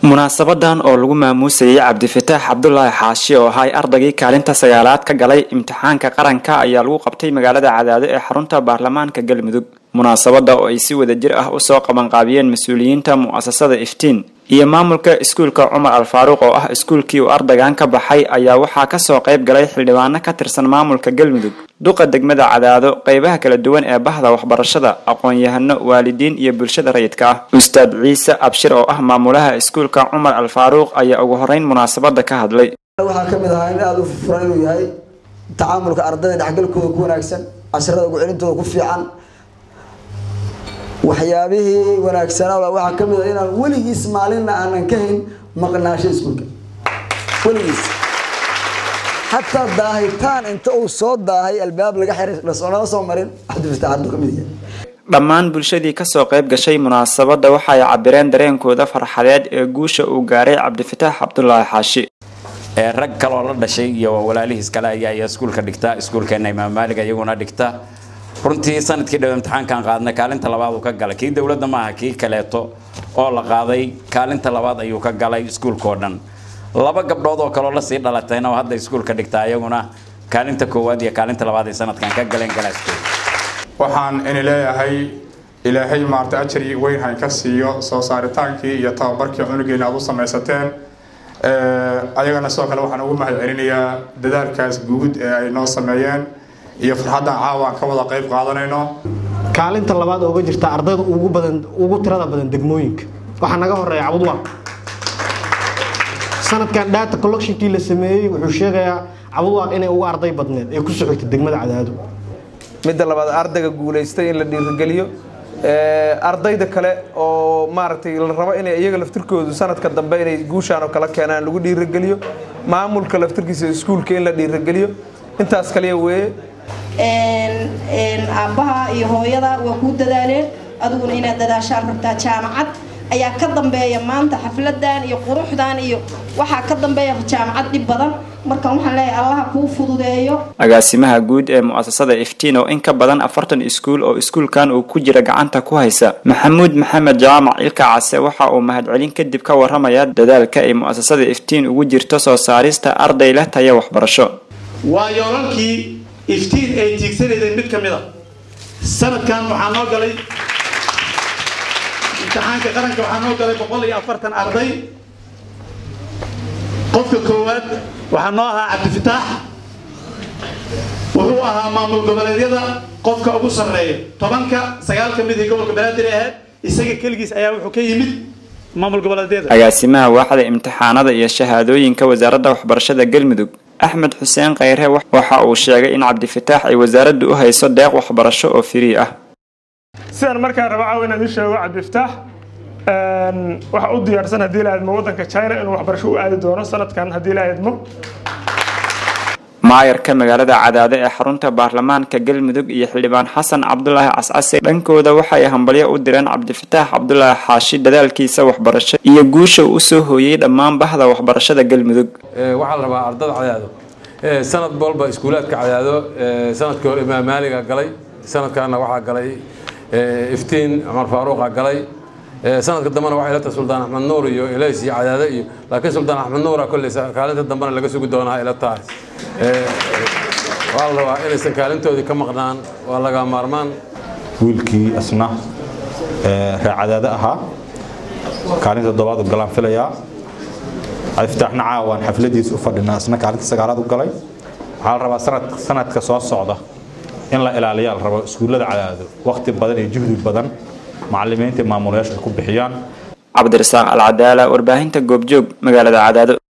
munaasabadan oo lagu maamuusayay cabdifataax cabdulaahi xaashi oo ahay ardaygii kaalinta sagaalaad ka galay imtixaanka qaranka ayaa lagu qabtay magaalada cadaado ee xarunta baarlamaanka galmudug munaasabada oo ay si wadajir ah usoo qabanqaabiyeen mas-uuliyiinta mu'asasada iftiin iyo maamulka iskuulka cumar alfaaruuq oo ah iskuulkii uu ardaygan ka baxay ayaa waxaa kasoo qayb galay xildhibaano ka tirsan maamulka galmudug duqa degmada cadaado qeybaha kala duwan ee bahda waxbarashada aqoon-yahano waalidiin iyo bulshada rayidka ah ustaad ciise abshir oo ah maamulaha iskuulka cumar alfaaruuq ayaa ugu horeyn munaasabada ka hadlay waxaa ka mid ahaa in aada u furan inuu yahay tacaamulka ardayda dhexgalkooda ku wanaagsan casharada ugu celintooda ku fiican waxyaabihii wanaagsanaa waxaa ka mid ah inaan weligiis maalinna aanan ka hayn maqnaasho iskuulka weligiis xataa daahitaan inta uu soo daahay albaab laga xiray lasonama soo marin cabdifataax hadduu ka mid yahay dhammaan bulshadii kasoo qayb gashay munaasabada waxay cabireen dareenkooda farxadeed ee guusha uu gaaray cabdifataax cabdulaahi xaashi ee rag kaloo la dhashay iyo walaalihiis kale ayaa iya iskuulka dhigta iskuulkeena imaam maalig iyaguna dhigta runtii sanadkii dhow imtixaankan qaadnay kaalinta labaad uu ka galay kii dowladda maaha kii kaleeto oo la qaaday kaalinta labaad ayuu ka galay iskuulkao dhan laba gabdhood oo kaloo lasii dhalatayna oo hadda iskuulka dhigta iyaguna kaalinta koowaad iyo kaalinta labaad ay sanadkan ka galeen galaaskooda waxaan ini leeyahay ilaahay maarta ajari weyn hayn ka siiyo soo saaritaankii iyo tababarkii cunugeena aad u samaysateen ayagana sidoo kale waxaan ugu mahad celinayaa dadaalkaas guud ee ay noo sameeyeen iyo farxaddan caawa aan ka wada qayb qaadanayno kaalinta labaad ooga jirta ardayda ugu badan ugu tirada badan degmooyinka waxaa naga horeeya cabudwaaq sanadkan data collectionkii la sameeyey wuxuu sheegayaa cabudwaaq inay uga arday badneed ee ku socotay degmada cadaado midda labaad ardayga guulaystay in la dhiirigeliyo ardayda kale oo maaragtay la rabo inay iyaga laftirkoodu sanadka dambe inay guushaan oo kala keenaan lagu dhiirigeliyo maamulka laftirkiisa iskuulka in la dhiirigeliyo intaas kaliya weeye aabbaha iyo hooyada waa kuu dadaaleen adiguna inaad dadaashaan rabtaa jaamacad ayaa ka dambeeya maanta xafladan iyo quruxdan iyo waxaa ka dambeeya jaamacad dhib badan marka waxaan leeyahay allaha kuu fududeeyo agaasimaha guud ee mu'asasada iftiin oo in ka badan afartan iskuul oo iskuulkan uu ku jira gacanta ku haysa maxamuud maxamed jaamac ilka case waxa uu mahadcelin kadib ka waramaya dadaalka ay mu'asasada iftiin ugu jirto soo saarista arday leh taya waxbarasho waa yoolalkii iftiin ay tiigsanaydeen mid ka mid a sanadkan waxaa noo galay imtixaanka qaranka waxaa noo galay boqol iyo afartan arday qofka koowaad waxaa noo ahaa cabdifataax wuxuu ahaa maamul goboleedyada qofka ugu sarreeya tobanka sagaal ka mid ii gobolka banaadir ahayd isaga keligiis ayaa wuxuu ka yimid maamul goboleedyada agaasimaha waaxda imtixaanada iyo shahaadooyinka wasaaradda waxbarashada galmudug axmed xuseen kheyre waxa uu sheegay in cabdifataax ay wasaaraddu u hayso deeq waxbarasho oo firii ah sidaan markaa raba caawa inaan u sheego cabdifataax waxa u diyaarsan haddii la aadmo waddanka china inuu waxbarasho u aadi doono sanadkan haddii la aadmo maayarka magaalada cadaado ee xarunta baarlamaanka galmudug iyo xildhibaan xasan cabdulaahi cascase dhankooda waxay hambalyo u direen cabdifataax cabdulaahi xaashi dadaalkiisa waxbarasho iyo guusha uu usoo hooyey dhammaan bahda waxbarashada galmudug waxaa la rabaa ardada cadaado sanad walba iskuulaadka cadaado sanadkii hore imaam maaliga galay sanadkaana waxaa galay iftiin cumar faaruuqa galay sanadka dambena waxay la tahay suldaan axmed nuur iyo ilays iyo cadaado iyo laakiin suldaan axmed nuura kolley kaalinta dambena laga sugi doonaa ila tahay waa la rabaa inaysan kaalintoodii ka maqnaan waa laga maarmaan wiilkii asna reer cadaado ahaa kaalinta toddobaad u galaan filayaa cabdifataaxna caawaan xafladiisa u fadhinaa asna kaalinta sagaalaad u galay waxaa la rabaa sanad sanadka soo socda in la ilaaliyaa la rabo iskuullada cadaado waqti badan iyo juhdi badan macalimiinta maamulayaasha ay ku bixiyaan cabdirasaaq alcadaala warbaahinta goobjoog magaalada cadaado